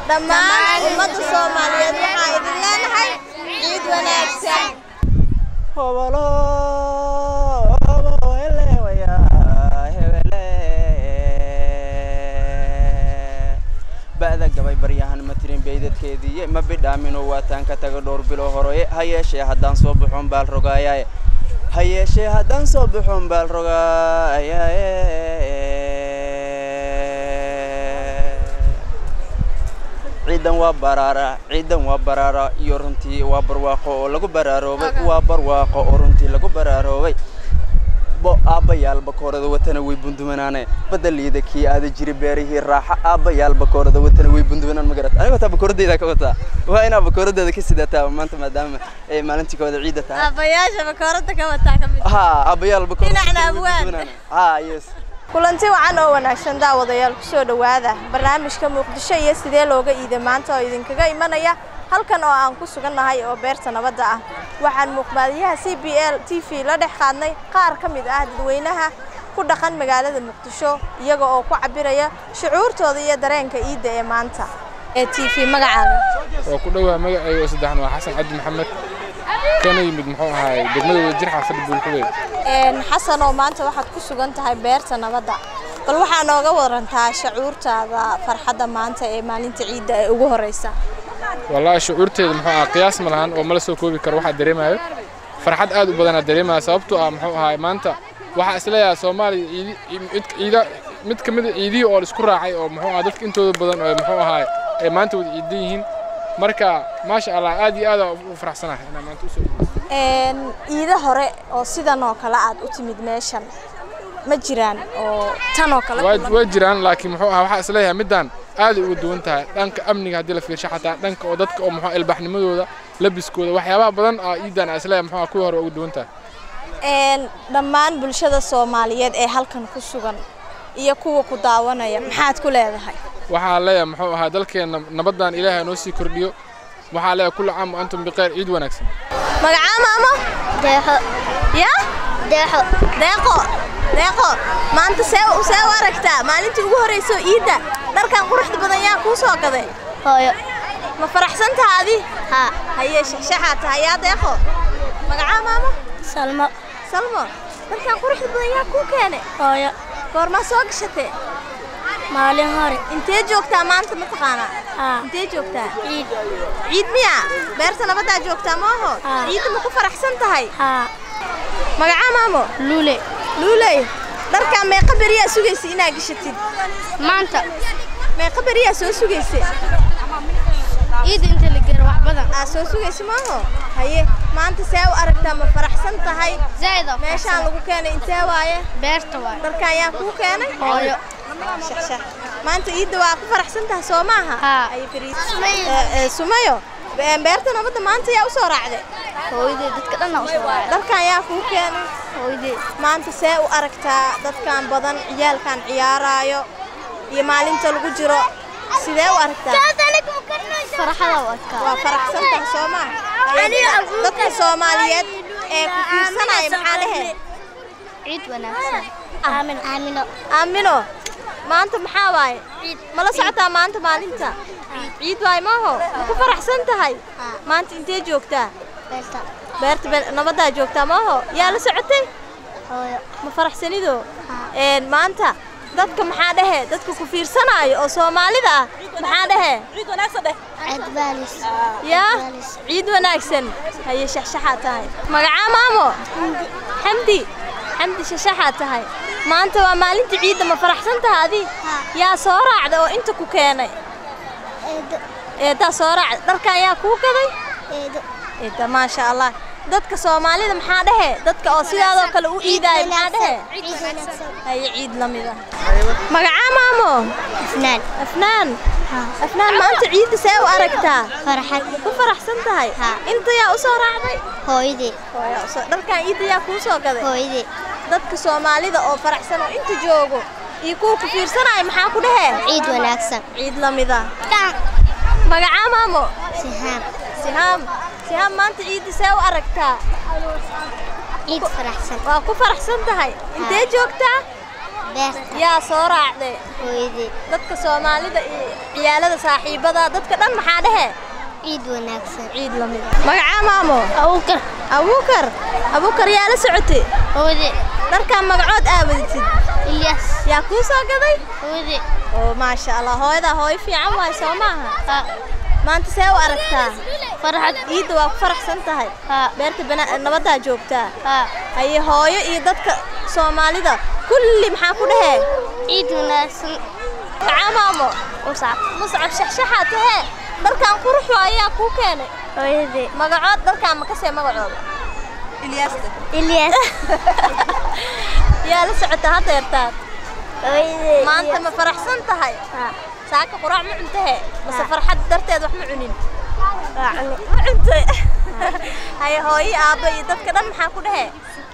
dhammaan ummadda soomaaliyeed waxaa idin leenahay ciid wanaagsan hobolo hobo helewaya hebele ba'da gabay baryahan ma tirin beydadkeediiye ma bidhaaminoo waataan ka taga dhowr bilo horoye ha yeeshee haddaan soo baxoon baal rogaayaye ha yeeshee haddaan soo baxoon baal rogaayaye ciidan waa baraara ciidan waa baraara iyo runtii waa barwaaqo oo lagu baraaroobay waa barwaaqo oo runtii lagu baraaroobay bo aabbayaal bakoorada watana way bundumanaane badaliida kii aada jiri beerihii raaxa aabbayaal bakoorada watana way bundumanaan ma garata aniga wataa bakooradeyda ka wataa waa inaa bakooradeeda ka sidataa maanta maadaama ay maalintii kooda ciida tahay aabbayaasha bakooradda ka wataa ka mid ha aabbayaal bakoorada Dhinacna watana way abwaan. bundumanaane. ha yes kulanti wacan oo wanaagsan daawadayaal kusoo dhowaada barnaamijka muqdisho iyo sidee looga iiday maanta oo idinkaga imanaya halkan oo aan ku sugannahay oo beerta nabadda ah waxaan muuqmaadiyaha c b l t v la dhex qaadnay qaar ka mid ah dadweynaha ku dhaqan magaalada muqdisho iyaga oo ku cabiraya shucuurtooda iyo dareenka iidda ee maanta ee t v magacaaga waa ku dhowaa magacayga saddexan waa xasan cabdi maxamed kana yimid muxuu ahaay degmada wadajir xaafadda buulxubey Een, xasan oo maanta waxaad ku sugan tahay beerta nabadda bal waxaa nooga warantaa shucuurtaada farxadda maanta ee maalinta ciidda ee ugu horeysa wallaahi shucuurteeda muxuu ahaa qiyaas ma lahan oo mala soo koobi karo waxaa dareemayo farxad aad u badanaa dareemaya sababtoo ah muxuu ahaay maanta waxaa isleeyahay soomaaliya ciidi mid ciida mid ka mid a ciidihii oo la isku raacay oo muxuu ahaa dadka intooda badan oo muxuu ahaay ay maanta wada ciidan yihiin marka maasha allah aad iyo aad aan ugu faraxsanahay inaan maanta usoo Een, iida hore oo sidan oo kale aad u timid meeshan ma jiraan oo tan oo kale waa kulan- waa jiraan laakiin muxuu ahaa waxaa isleeyahay midaan aad ay uga duwan tahay dhanka amniga haddii la fiirsho xataa dhanka oo dadka oo muxuu ilbaxnimadooda labiskooda waxyaabaha badan aa iidan aa isleeyahay muxuu ahaa kuwii hore uga duwan tahay Een, dhammaan bulshada soomaaliyeed ee halkan ku sugan iyo kuwa ku daawanaya maxaad ku leedahay waxaa leeyahay muxuu ahaa dalkeenna nabaddan ilaahay noo sii kordhiyo waxaa leeyahay kullu caam wa antum biqayr ciid wanaagsan magacaa maamo deexo ya deexo deeqo deeqo maanta see u see u aragtaa maalintii ugu horreysay oo iidda dharkan quruxda badan yaa kuu soo gaday hooyo ma faraxsan taha adi haa haye shaxshaxaa tahay yaa deeqo magacaa maamo salmo salmo dharkan quruxda badan yaa kuu keene hooyo goormaa soo gashatee maalin hore intee joogtaa maanta mataqaanaa haa intee joogtaa ciid ciid miya beerta nabaddaa joogtaa maaho Haa. ciidda ma ku faraxsan tahay haa magacaa maamo luule luuley dharkan meeqa beriyaa sugaysa inaa gashatid maanta meeqa beriyaa soo sugaysa ciid inta la gero wax badan aa soo sugaysa maaho haye maanta see u aragtaa ma faraxsan tahay zaid oo meeshaan lagu keenay intee waaye beerta waay dharkan yaa kuu keenay hooyo shaxshax maanta ciidda waa ku faraxsan tahay soo maaha Haa. Haye, Fariid. Sumayo. Eh, eh, sumayo be- beerta nabadda maanta yaa usoo raacday hooyadee dadka dhan u soo waaya dharkan yaa kuu keenay hooyadee maanta see u aragtaa dadkan badan ciyaalkan ciyaaraayo iyo maalinta lagu jiro sidee u aragtaa farxada u adkaa waa faraxsan tahay soo maa dadka soomaaliyeed ee ku fiirsanaya maxaa dhehe ciid wanaagsan aamin aamino aamino maanta maxaa waaye mala socotaa maanta maalinta ciid waaye maaho ma ku faraxsan tahay maanta intee joogtaa beerta beerta be- nabaddaa joogtaa maaho yaa la socotay hooyo ma faraxsanido Een, maanta dadka maxaa dhehe dadka ku fiirsanaayo oo soomaalida ah maxaa dhehe ciid baalis yaa Baalis. ciid wanaagsan haye shaxshaxaa tahay magacaa maamo xamdi xamdi shaxshaxaa tahay maanta waa maalinta ciidda ma faraxsan tahay adi Haa. yaa soo raacda oo inta ku keenay eedo eedaa soo raacda dharkan yaa kuu gaday eedo eeda maasha allah dadka soomaalida maxaa dhehe dadka oo sidaadoo kale u iidaayo maxaa dhehe ciid wanaagsan haye ciid la mid ah magacaa maamo afnaan afnaan afnaan maanta ciidda see u aragtaa farxad ku faraxsan tahay Haa. inta yaa u soo raacday hooyadee Hooyo, soo- dharkan ciidda yaa kuu soo gaday hooyadee dadka soomaalida oo faraxsan oo inta joogo iyo kuwa ku fiirsanaya maxaa ku dhehe ciid wanaagsan ciid la mid ah magacaa maamo sihaam sihaam sihaam maanta ciidda see u aragtaa ciid faraxsan waa ku faraxsan tahay intee joogtaa beerta yaa soo raacday hooyadii dadka soomaalida iyo ciyaalada saaxiibada dadka dhan maxaa dhehe ciid wanaagsan ciid lamid magacaa maamo awkar abuukar abuukar yaa la socotay hooyadii dharkaa magacood aawadatid ilyas yaa kuu soo gaday hooyadii oo maasha allah hooyadaa hooyo fiican waay soo maaha maanta see u aragtaa farxad ciidda waa ku faraxsan tahay haa beerta bana nabaddaa joogtaa haa haye hooyo iyo dadka soomaalida kulli maxaa ku dhahee ciid wanaagsan maxaa maamo muscab muscab shaxshaxaa tahee dharkan qurux ayaa kuu keenay hooyadii magacood dharkaan ma kasee magacooda ilyas yaa la socota hadeertaan hooyadii maanta ma faraxsan tahay haa saaka quraac ma cuntahe mase Haa. farxad darteed wax ma cunin waa cuni ma cuntay haye hooyo aabba iyo dadka dhan maxaa ku dhahee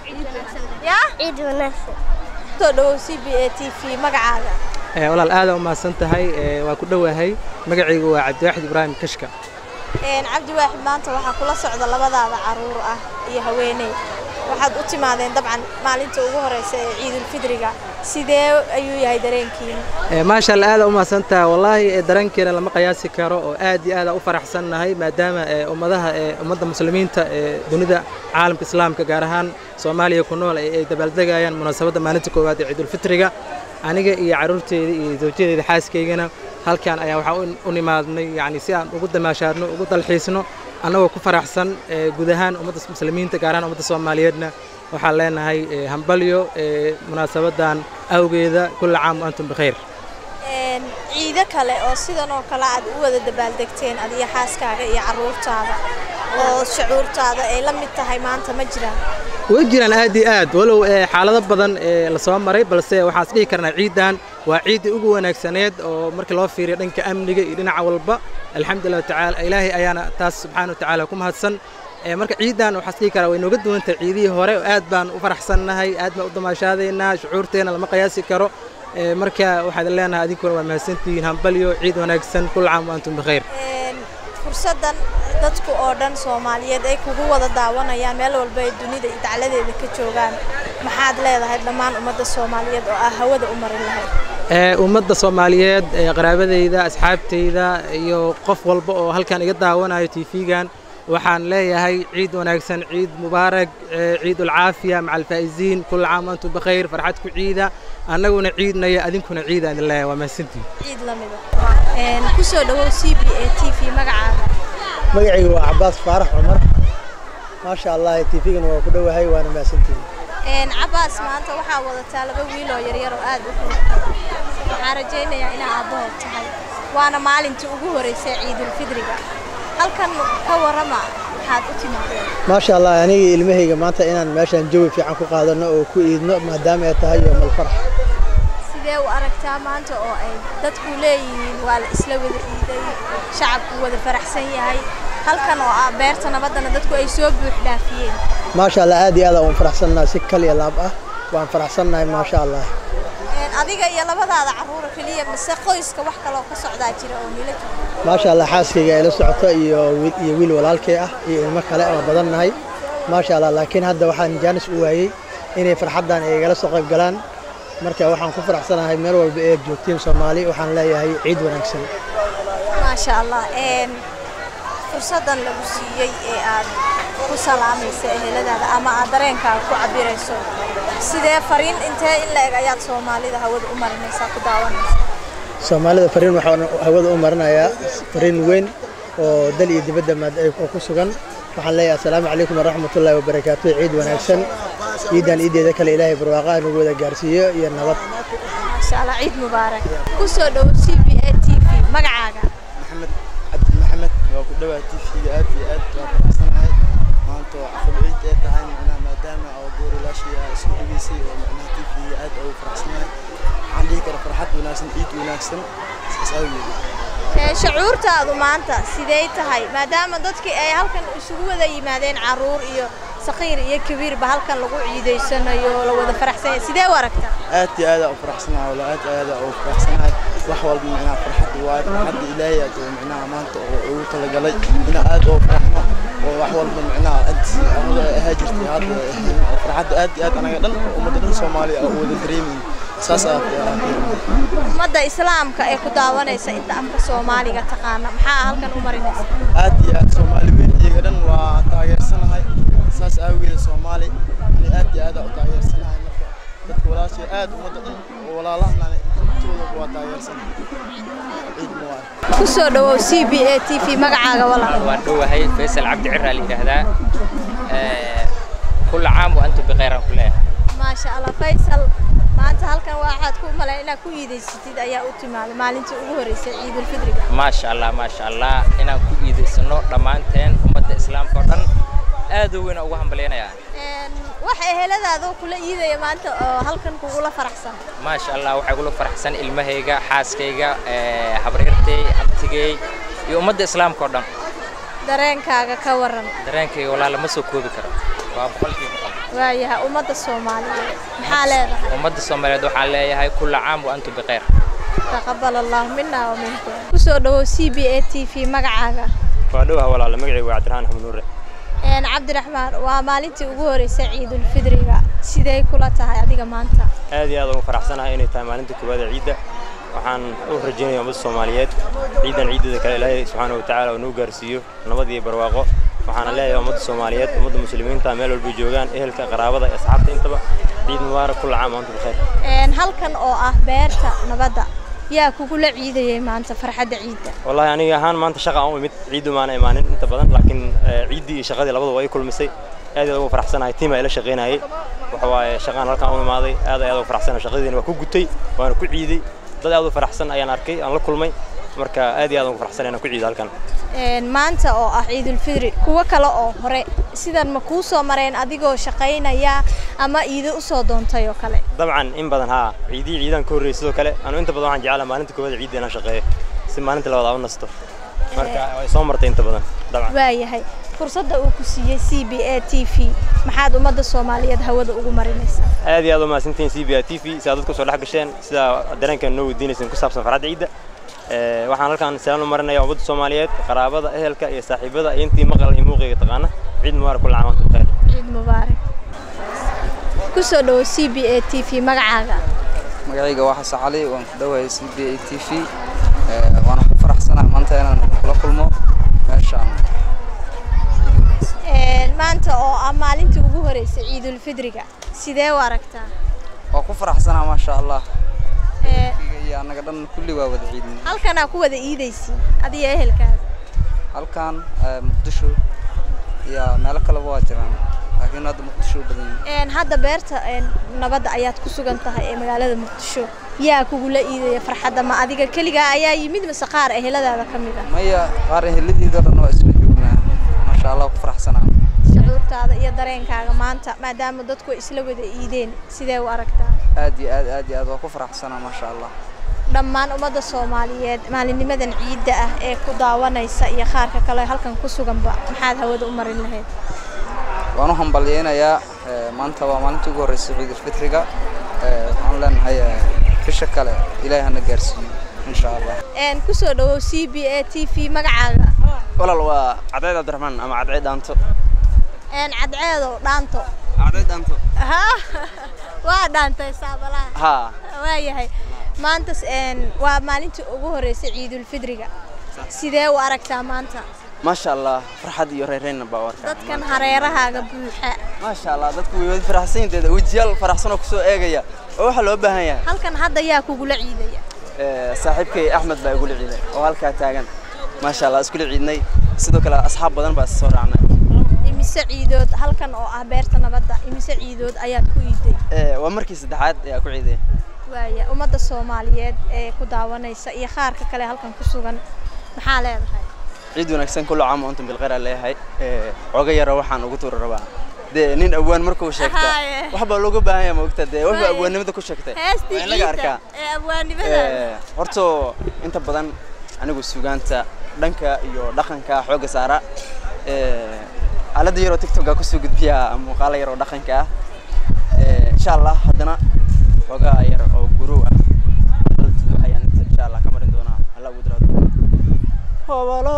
yaa ciid wanaagsan soo dhawow c b a t v magacaaga Ee, walaal aad u mahadsan tahay ee, waa ku dhowahay magacaygu waa cabdiwaaxid ibraahim kashka Een, cabdi waaxid maanta waxaa kula socda labadaada caruur ah iyo haweeney waxaad u timaadeen dabcan maalinta ugu horeysa ee ciidulfidriga sidee ayuu yahay dareenkiina Ee, maasha allah aad u mahadsan tahay wallaahi ee, dareenkeena lama qiyaasi karo oo aad iyo aad aan u faraxsannahay maadaama ee, ummadaha ee, ummadda muslimiinta ee dunida caalamka islaamka gaar ahaan soomaaliya ku nool ay ay dabaaldegayaan munaasabadda maalinta koowaad ee ciidulfitriga aniga iyo carruurteeda iyo zawjadeeda xaaskaygana halkan ayaa waxaa u- u nimaadnay yacni si aan ugu damaashaadno ugu dalxiisno annagoo ku faraxsan ee, guud ahaan ummadda muslimiinta gaar ahaan ummadda soomaaliyeedna waxaan leenahay ee, hambalyo ee, munaasabadan awgeeda kulla caam wa antum bikhayr Een, ciido kale oo sidan oo kale aad u wada dabaaldegteen adiyo xaaskaaga iyo caruurtaada oo shucuurtaada ay la mid tahay maanta ma jiraan way jiraan aad iyo aad walow ee, xaalado badan ee la soo maray balse waxaan is dhihi karnaa ciidan waa ciiddii ugu wanaagsaneed oo markii loo fiiriyo dhanka amniga iyo dhinaca walba alxamdulilah tacaala ilaahay ayaana taas subxaana wa tacaala ku mahadsan Ee, marka ciidan waxaan is dhihi karaa way nooga duwan tahay ciidihii hore oo aad baan u faraxsannahay aad baan u damaashaadaynaa shucuurteena lama qiyaasi karo Ee, marka waxaad leenahay adinkuna waa mahadsantihiin hambalyo ciid wanaagsan kul caam wa antum bikhayr Een, fursaddan dadku oo dhan soomaaliyeed ay kugu wada daawanayaan meel walba ay dunida iyo dacladeeda ka joogaan maxaad leedahay dhammaan ummadda soomaaliyeed oo ah hawada u marin lahayd ee ummadda soomaaliyeed ee qaraabadayda asxaabtayda iyo qof walba oo halkan iga daawanayo tv-gan waxaan leeyahay ciid wanaagsan ciid mubaarak ee ciid ulcaafiya maca alfaa'iziin kulla caam wa antum bikhayr farxad ku ciida annaguna ciidnaya adinkuna ciida idin leeyahay waa mahadsantihin ciid la mida Een, ku soo dhawow c b a t v magacaaga magacaygu waa cabaas faarax cumar maasha allah tiifigana waa ku dhowahay waana mahadsantihiin Een, cabaas maanta waxaa wadataa laba wiil oo yaryar oo aad u fudud waxaan rajaynayaa inaa aabbahood tahay waana maalintii ugu horeysay ciidulfidriga halkan ka warrama waxaad u timaadeen maasha allah aniga iyo ilmahayga maanta inaan meeshan jawi fiican ku qaadano oo ku iidno maadaama ay tahay yoomal farax sidee u aragtaa maanta oo ay dadku leeyihiin waa la isla wada iiday shacabku wada faraxsan yahay halkan oo ah beerta nabaddana dadku ay soo buux dhaafiyeen maasha allah aad iyo aad aan u faraxsannahay si kal iyo laab ah waan faraxsannahay maasha allah Een, adiga iyo labadaada carruura keliya mise qoyska wax kaloo ka socdaa jira oo nila jooga maasha allah xaaskayga ay la socoto iyo wiil- iyo wiil walaalkay ah iyo ilmo kale oo badan nahay maasha allah laakiin hadda waxaan jaanis u waayey inay farxaddan ay igala soo qayb galaan marka waxaan ku faraxsanahay meel walba ee aad joogtiin soomaali waxaan leeyahay ciid wanaagsan maasha allah Een, fursaddan lagu siiyey ee aad ku salaamaysa eheladaada ama aad dareenkaaga ku cabirayso sidee fariin intee in la eg ayaad soomaalida hawada u marinaysaa ku daawanaysa soomaalida fariin waxaan hawada u marinayaa fariin weyn oo dal iyo dibadda maad ay oo ku sugan waxaan leeyahay assalaamu calaykum waraxmatullaahi wabarakaatu ciid wanaagsan ciidan ciideeda kale ilaahay barwaaqaha nagu wada gaarsiiyo iyo nabad maasha allah ciid mubaarak ku soo dhowo c b a t v magacaaga maxamed cabdi maxamed waa ku dhawaa tv-ga aad iyo aad waa faraxsanahay maanta oo cafal ciid ee tahay macnaha maadaama oo goorilaashii aa isku dhageysay oo macnaha tv-ga aad ugu faraxsanahay waxaan dhihi kara farxad wanaagsan ciid wanaagsan saas awgeed Ee, shucuurtaadu maanta sidee tahay maadaama dadkii ay halkan isugu wada yimaadeen caruur iyo saqiir iyo kabiirba halkan lagu ciidaysanayo la wada faraxsan yahay sidee u aragtaa aad iyo aad aa u faraxsanahay wala aad aad aa ugu faraxsanahay wax walba macnaha farxad waaye farxadda ilaahay aad oo macnaha maanta oo ugu talagalay ina aad oo faraxno oo wax walba macnaha aad anaga ahaa jirtay hadda farxadda aad iyo aad anaga dhan ummadda dhan soomaaliya oo wada dareemayno saas aa ku ummadda islaamka ee ku daawanaysa inta afka soomaaliga taqaana maxaa halkan u marinaysa aad iyo aad soomaali weyn iyaga dhan waa taageersanahay saas aawigeeda soomaali ani aad iyo aad aa u taageersanahay marka dadka walaashay aad ummadda dhan oo walaalahana intooda waa taageersanahay ciid mubaarak ku soo dhawow c b a t v magacaaga walaal waan dhowahay faysal cabdi ciraa la yidhaahdaa Eh, kulla caam wa antum bikhayran ku leeyahay maasha allah faysal maanta halkan waxaad ku malayn inaad ku iidaysatid ayaa u timaaday maalintii ugu horreysay ciidulfidriga maasha allah maasha allah inaan ku iidaysano dhammaanteen ummadda islaamka oo dhan aad u weyn ugu hambalyanayaa Een, wax eheladaada oo kula iidaya maanta oo halkan kugula faraxsan maasha allah waxaa igula faraxsan ilmahayga xaaskayga eh, habaryartay abtigay iyo ummadda islaamka oo dhan dareenkaaga ka waran dareenkayga walaala ma soo koobi karo waa boqolkiiba boqol waayahay ummadda soomaaliyeed maxaa leedahay ummadda soomaaliyeed waxaan leeyahay kulla caam wa antum bikhayr taqabal allahu mina wa minkum ku soo dhawow c b a t v magacaaga waa dhowaha walaala magacaygu waa cabdiraxmaan axmed nuure Een, cabdiraxmaan waa maalintii ugu horreysay ciidulfidriga sidee kula tahay adiga maanta aad iyo aad ugu faraxsanahay inay tahay maalinta koowaad ee ciidda waxaan u rajaynayaa ummadda soomaaliyeed ciidan ciideeda kale ilaahay subxaana wa tacaala uu nuu gaarsiiyo nabad iyo barwaaqo waxaana leeyahay ummadda soomaaliyeed ummadda muslimiinta meel walbay joogaan ehelka qaraabada iyo asxaabta intaba ciid mubaarak kulla caam wa antum bikhayr Een, halkan oo ah beerta nabadda yaa kugula ciidayay maanta farxadda ciidda wallahi aniga ahaan maanta shaqa aan u imid ciiddu maana imaanin inta badan laakiin eh, ciiddii iyo shaqadii labadaba ay kulmisay aad iyo aad ugu faraxsanahay tiim ila shaqaynayay waxa waaye shaqaan halkaan u imaaday aad iyo aad ugu faraxsanahay shaqadiina waa ku gutay waana ku ciiday dad aad u faraxsan ayaan arkay aan la kulmay marka aad iyo aad ugu faraxsanahay inaan ku ciido halkan Een, maanta oo ah ciidulfidri kuwo kale oo hore sidan ma kuu soo mareen adigoo shaqaynaya ama iido u soo doontay oo kale dabcan in badan haa ciidii ciidan ka horreeyay sidoo kale anu inta badan waxaan jeclaa maalinta koowaad ciidda inaan shaqeeyo si maalinta labaad aan u nasto marka way soo martay inta badan dabcan waayahay fursadda uu ku siiyey c b a t v maxaad ummadda soomaaliyeed hawada ugu marinaysaa aad iyo aad u mahadsantihiin c b a t v si aad dadka soo dhex gasheen sida dareenkan noo weydiinayseen ku saabsan farxadda ciidda Eh, waxaan halkaan salaan u marinaya ummadda soomaaliyeed qaraabada ehelka iyo saaxiibada iyo intii maqal iyo muuqayga taqaana ciid mubaarak kulla caam wa antum bikhayr ciid mubaarak ku soo dhawow c b a t v magacaaga magacayga waa xasan cali waan ku dhowahay c b a t v waana ku faraxsanahay maanta inaan kula kulmo meeshaan Een, maanta oo ah maalintii ugu horreysay ciidulfidriga sidee u aragtaa waa ku faraxsanahay maasha allah Ee, iyo annaga dhan kulli waa wada ciidin halkanaa ku wada iidaysiin adiga ehelkaaga halkan eh, muqdisho iyo meelo kaleba waa jiraan laakiin hadda muqdisho u badan yihiin Een, hadda beerta een, nabadda ayaad ku sugan tahay ee magaalada muqdisho yaa kugula iidaya farxadda ma adiga keligaa ayaa yimid mise qaar eheladaada ka mid ah maya qaar eheladiida dhan waa isla joognaa maasha allah ku faraxsanahay shucuurtaada iyo dareenkaaga maanta maadaama dadku ay isla wada iideen sidee u aragtaa aad iyo aad aad iyo aad waa ku faraxsanahay maasha allah dhammaan ummadda soomaaliyeed maalinnimadan ciidda ah ee ku daawanaysa iyo qaarka kale halkan ku suganba maxaad hawada u marin lahayd waan u hambalyeynayaa eh, maanta waa maalintii ugu horreysay ciidulfitriga Eh, waxaan leenahay eh, bisha kale ilaahay hana gaarsiiyo insha allah Een, ku soo dhawow c b a t v magacaaga walaal waa cadceed cabdiraxmaan ama cadceed dhaanto Een, cadceedo dhaanto cadceed dhaanto Ha, waa dhaantay saabalaha haa waayahay maanta een, waa maalintii ugu horreysay ciidulfidriga sidee u aragtaa maanta maasha allah farxad iyo reereynna baa u arkaa dadkan hareerahaaga buuxa maasha allah dadku way wada faraxsan yihiin wejiyaal faraxsan oo kusoo eegaya oo waxaa loo baahan yahay halkan hadda yaa kugula ciidaya Eh, saaxiibkay axmed baa igula ciiday oo halkaa taagan maasha allah iskula ciidnay sidoo kale asxaab badan baa soo raacnay imise ciidood halkan oo ah beerta nabadda imise ciidood ayaad ku iiday Eh, waa markii saddexaad ayaa ku ciiday waaya ummadda soomaaliyeed ee ku daawanaysa iyo qaarka kale halkan ku sugan maxaa leedahay ciid wanaagsan kullu caam wa antum bilkhayr aan leeyahay Eh, xooga yara waxaan ugu tuuri rabaa dee nin awaan markuu sheegta Haye. waxbaa looga baahan yahay maogta dee wuxuu Waaye. awaannimada ku sheegtay heestii waa in laga ciidda arkaa ee abwaanimada Eh, horta inta badan anigu sugaanta dhanka iyo dhaqanka xooga saara Eh, aaladda yaroo tiktoka kusoo gudbiya muuqaalo yaroo dhaqanka ah Eh, insha allah haddana xoogaa yar oo gurow ah aaladdu ayaan inta insha allah ka marin doonaa alla ugu diraado hobolo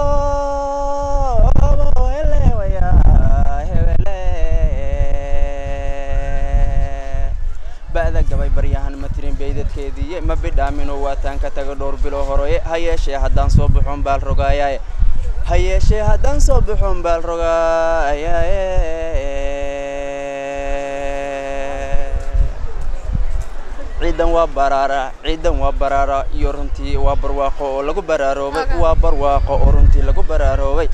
hobo elewaya hebele ba'da gabay baryahan ma tirin bayde badiye ma bidhaamino waataan ka taga dhowr bilo horoye ha yeeshee haddaan soo baxoon baal rogaayaye ha yeeshee haddaan soo baxoon baal rogaayaye ciidan waa baraara ciidan waa baraara iyo runtii waa barwaaqo oo lagu baraaroobay waa barwaaqo oo runtii lagu baraaroobay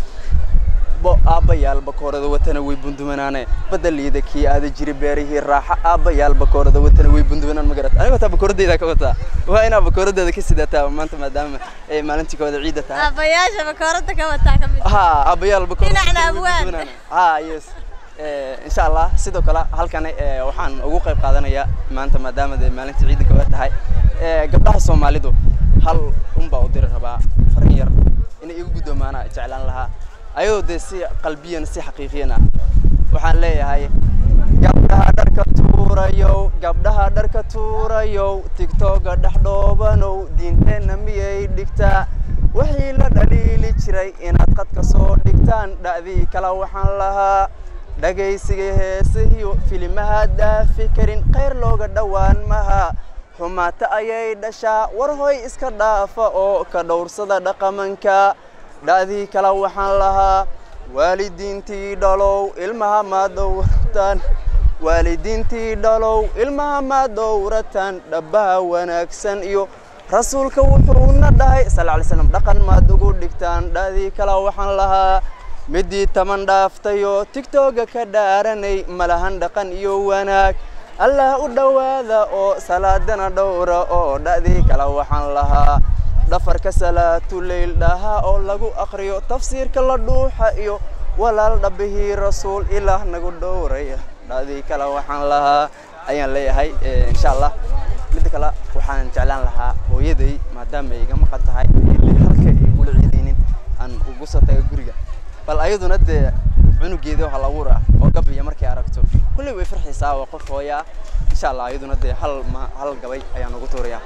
bo aabbayaal bakoorada watana way bundumanaane badaliida kii aada jiri beerihii raaxa aabbayaal bakoorada watana way bundumanaan ma garat aniga wataa bakooradeyda ka wataa waa inaa bakooradeeda ka sidataa maanta maadaama ay maalintii kooda ciida tahay aabayaasha bakoorada ka wataa ka mid ha aabbayaal bakoorada Dhinacna watana way abwaan. bundumanaan. ha yes Eh, insha allah sidoo kale halkan eh, waxaan ugu qayb qaadanayaa maanta maadaama dee maalintii ciida kooda tahay Eh, gabdhaha soomaalidu hal unbaa u diri rabaa farin yar inay igu guddoomaana jeclaan lahaa ayadoo dee si qalbiyan si xaqiiqiyan ah waxaan leeyahay gabdhaha dharka tuurayow gabdhaha dharka tuurayow tigtoga dhex dhoobanow diinteenna miyay dhigtaa wixii la dhaliili jiray inaad qadka soo dhigtaan dha'dii kale waxaan lahaa dhagaysiga heesahiyo filimaha daafi karin khayr looga dhowaan maha xumaata ayay dhashaa war hoy iska dhaafa oo ka dhowrsada dhaqamanka dha'dii kale waxaan lahaa waalidiintii dhalow ilmaha ma dowrataan waalidiintii dhalow ilmaha ma dowrataan dhabbaha wanaagsan iyo rasuulka wuxuuna dhahay sal alay slam dhaqan maad ugu dhigtaan dha'dii kale waxaan lahaa midii taman dhaaftayo tigtoga ka dhaaranay malahan dhaqan iyo wanaag allah u dhowaada oo salaadana dhowra oo dha'dii kale waxaan lahaa dhafarka salaatu leyl dhaha oo lagu aqriyo tafsiirka la dhuuxa iyo walaal dhabbihii rasuul ilaah nagu dhowraya dha'dii kale waxaan lahaa ayaan leeyahay Eh, insha allah midda kale waxaan jeclaan lahaa hooyaday maadaama ay iga maqan tahay ilaa halka ay igula ciidaynin aan ugu soo taga guriga bal ayaduna dee cunugeeda hal abuur ah oo gabiya markay aragto kulley way farxaysaa waa qof hooya ah insha allah ayaduna dee hal ma hal gabay ayaan ugu tuurayaa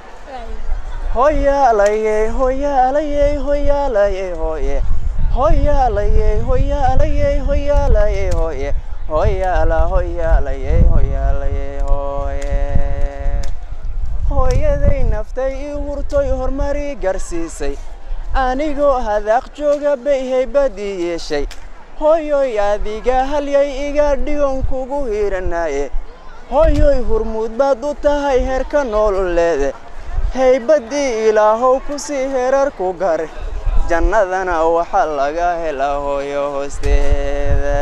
hoyaalayey hoyaalayey hoyaalayey hooye hoyaalayey hoyaalayey hoyaalayey hooye hoyaala hoyaalayey hoyaalayey hooye hooyaday naftay ii hurtoy horumari garsiisay anigoo hadaaq jooga bay haybad ii yeeshay hooyoy adiga halyay iga dhigon kugu hiiranaye hooyoy hurmuud baad u tahay heerka nololeede haybaddii ilaahow kusii herar ku gare jannadana waxaa laga helaa hooyo hoosteeda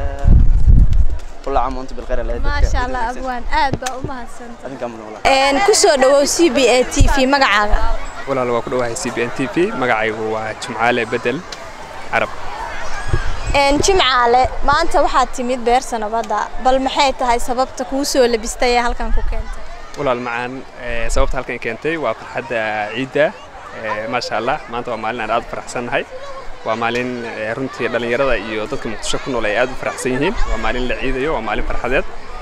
kula camuntu bilkhayr alla dadka maasha allah wanaagsan. abwaan aad baa u mahadsanta adinkaa mudan walaa een ku soo dhawow c b a t v magacaaga walaal waa ku dhowahay c b n t v magacaygu waa jumcaale bedel carab een jimcaale maanta waxaad timid beerta nabadda bal maxay tahay sababta kuu soo labistay ee halkan ku keentay walaal macaan eh, sababta halkan keentay waa farxadda ciidda eh, maasha allah maanta waa maalin aan aad u faraxsannahay waa maalin eh, runtii dhallinyarada iyo dadka muqdisho ku nool ay aad u faraxsan yihiin waa maalin la ciidayo waa maalin farxadeed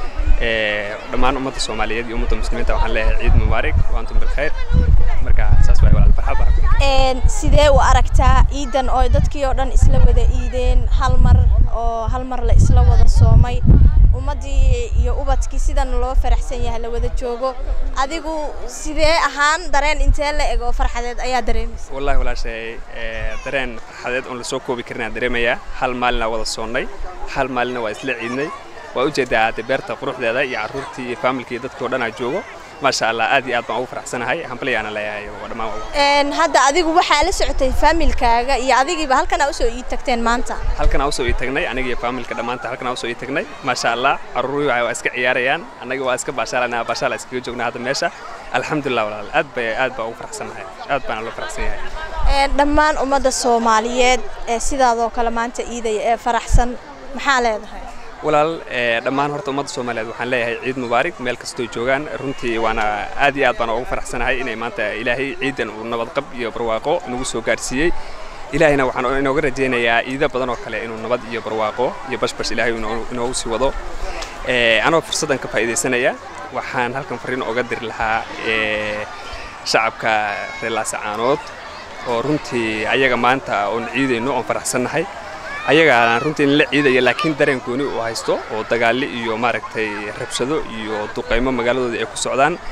Eh, dhammaan ummadda soomaaliyeed iyo ummadda muslimiinta waxaan leeyahay ciid mubaarak wa antum bilkhayr marka saas waay walaal farxad baa ku jirta. een sidee u aragtaa ciidan oo dadkii oo dhan isla wada iideen hal mar oo hal mar la isla wada soomay ummaddii iyo ubadkii sidan loo faraxsan yahay la wada joogo adigu sidee ahaan dareen intee la eg oo farxadeed ayaa dareemaysa والله ولا شيء dareen farxadeed oon la soo koobi karin aan dareemayaa hal maalina wada soonnay hal maalina waa isla ciidnay waa ujeedaa de beerta quruxdeeda iyo carruurtii iyo faamilkii dadkii oo dhan aa joogo maasha allah aad iyo aad baan ugu faraxsanahay hambalyaana leeyahay oo dhammaan waa ugu- een hadda adigu waxaa la socotay faamilkaaga iyo adigiiba halkan aa usoo ii tagteen maanta halkan aan usoo ii tagnay aniga iyo faamilka dhammaanta halkan aan usoo ii tagnay maasha allah carruurii waa iska ciyaarayaan annaga waa iska baashaalanaa baashaala iskaga joognaa hadda meesha alxamdulilah walaal aad bay aad baan ugu faraxsanahay aad baan loo faraxsan yahay een dhammaan ummadda soomaaliyeed ee sidaadoo kale maanta iidaya ee faraxsan maxaa leedahay walaal eh, dhammaan horta ummadda soomaaliyeed waxaan leeyahay ciid mubaarak meel kastoo joogaan runtii waana aad iyo aad baan ugu faraxsanahay inay maanta ilaahay ciidan uu nabadqab iyo barwaaqo nagu soo gaarsiiyey ilaahayna waxaan inooga rajaynayaa ciido badan oo kale inuu nabad iyo barwaaqo iyo bashbash ilaahay inoo- inoogu sii wado Eh, anoo fursaddan ka faa'iidaysanaya waxaan halkan fariin oga diri lahaa eh, shacabka reer laasacaanood oo runtii ayaga maanta oon ciidayno oon faraxsannahay ayagaan runtii in la ciidaya laakiin dareen gooni uu haysto oo dagaalli iyo maaragtay rabshado iyo duqaymo magaaladooda ay ku socdaan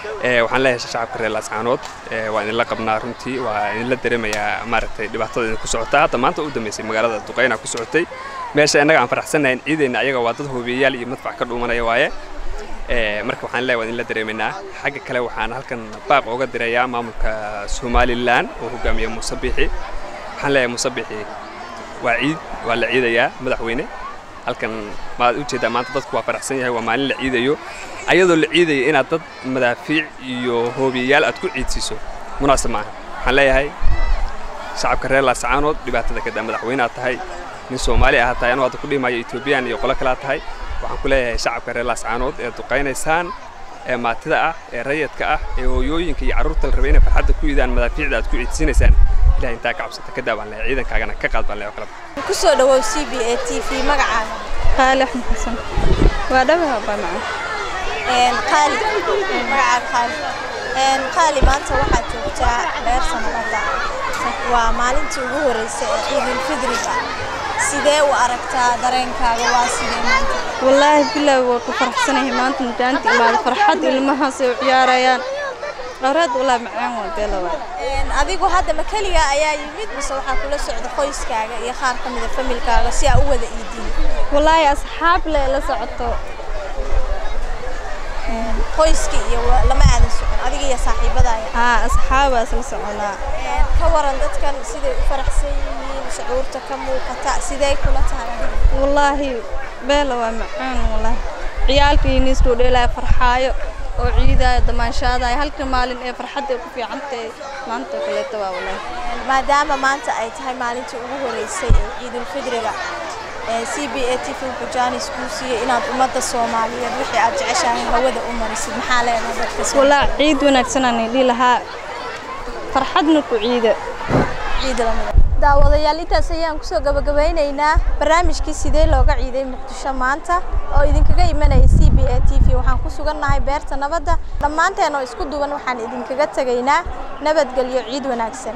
waxaan leeyahay shacabka reer laascaanood waa idinla qabnaa runtii waa idinla dareemayaa maaragtay dhibaatada idinku socota hadda maanta u dambeysay magaalada duqeyna ku socotay meesha innaga aan faraxsannahayn ciideenna ayaga waa dad hoobiyeyaal iyo madfac ka dhuumanaya waaye marka waxaan leeyahay waa idinla dareemaynaa xagga kale waxaan halkan baaq ooga dirayaa maamulka somalilan oo hogaamiya muuse biixi waxaan leeyahay muuse biixi waa ciid waa la ciidayaa madaxweyne halkan maad ujeedaa maanta dadku waa faraxsan yahay waa maalin la ciidayo ayadoo la ciidaya inaad dad madaafiic iyo hoobiyayaal aad ku ciidsiiso munaasib maaha waxaan leeyahay shacabka reer laascaanood dhibaatada kada madaxweyne aad tahay nin soomaali ah tahay anuu hadda ku dhimayo etoobiyaan iyo qolo kale aad tahay waxaan ku leeyahay shacabka reer laascaanood ee duqaynaysaan ee maatida ah ee rayadka ah ee hooyooyinka iyo carruurta la rabay inay farxadda ku yidaan madaafiicda aad ku ciidsinaysaan ilaah intaa ka cabsata ka daabaan leeyahay ciidankaagana ka qaad baan leeyahay kala ku soo dhawow c b a t v magacaaga qaali axmed xasan waa dhabaha baa macaan qaali magacaaga qaali qaali maanta waxaad joogtaa beerta nabadda waa maalintii ugu horreysay ee ciidulfidriga sidee u aragtaa dareenkaaga waa sidee maanta wallaahi bilaahi waa ku faraxsanahay maanta mudaanta imaada farxad ilmahaas ay u ciyaarayaan qaraad walaa macaan waa beelawa adigu hadda ma keligaa ayaa yimid mise waxaa kula socda qoyskaaga iyo qaar ka mida familkaaga si aa u wada iidiin wallaahi asxaab le la socoto qoyskii iyo lama aadan socon adiga iyo saaxiibadaaya haa asxaabaas la soconaa ka waran dadkan siday u faraxsan yihiin shucuurta ka muuqata sidee kula tahay adiga wallaahi beela waa macaan wallaahi ciyaalkii niisku dheelaya farxaayo oo ciidaya damaanshaadaya halka maalin ee farxadda ay ku fiican tahay maanta kaleeto waa wallaahi maadaama maanta ay tahay maalintii ugu horeysay ee ciidulfidriga c b a t v bujaanis kuu siiyey inaad ummadda soomaaliyeed wixii aad jeceshahay hawada u marisid maxaa leedahay dadka wallaahi ciid wanaagsan aan idhi lahaa farxadna ku ciida ciid lamida daawadayaal intaas ayaan kusoo gabagabeynaynaa barnaamijkii sidee looga ciiday muqdisho maanta oo idinkaga imanaya c b a t v waxaan ku sugannahay beerta nabadda dhammaanteen oo isku duwan waxaan idinkaga tegaynaa nabadgelyo ciid wanaagsan